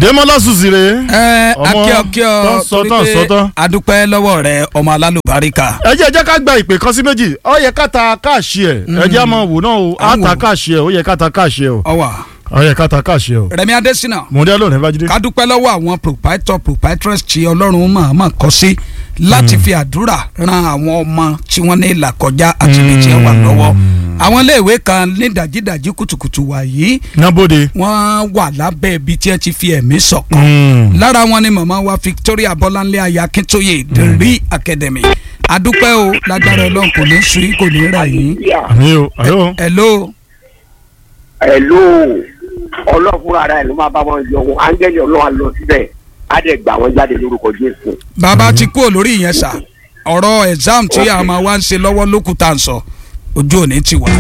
Dèmọ́lá Sùsìrè. ẹ Ọmọ akíọ kíọ tán sọ tán sọ tán. adúpẹ́ lọ́wọ́ rẹ ọmọ alálùbáríkà. ẹ jẹ́ ẹ jẹ́ ká gba ìpè kan sí méjì ó yẹ ká ta káàṣì ẹ̀ ẹ jẹ́ àmọ́ wò náà o á À ń ta wò. káàṣì ẹ̀ ó yẹ ká ta káàṣì ẹ̀ o ọwà ó yẹ ká ta káàṣì ẹ̀ o. Rẹ̀mí Adésínà mọ̀ọ́dẹ́ lónìí Bájídé. ká dúpẹ́ lọ́wọ́ àwọn proprietor proprietress tí Ọlọ́run mọ̀ọ́mọ̀ kọ́ sí láti fi àdúrà ran àwọn ọmọ tí wọ́n ní ìlà kọjá àti ibi tí wọ́n wà lọ́wọ́ àwọn iléèwé kan ní dàjídàjí kùtùkùtù wàyí nábòde. wọ́n wà lábẹ́ ibi tí wọ́n ti fi ẹ̀mí ṣọ̀kan lára wọn ni màmá wa Victoria Bọ́láńlé aya Akíntóyè the Real Academy adúpẹ́ o lágbára Ọlọ́run kò ní sùn kò ní rà yín. àmì o àyò. hello ẹ̀ló ọlọ́fúnra ara ẹ̀ ló máa bá wọn yọ wọn áńgẹ́lì ọlọ́wà lọ síbẹ̀ á dẹ̀ gbà wọ́n jáde lórúkọ Jésù. bàbá ti kúrò lórí ìyẹn sà ọ̀rọ̀ exam tí a máa wá ń ṣe lọ́wọ́ lókùtà ń sọ ojú òní ti wà.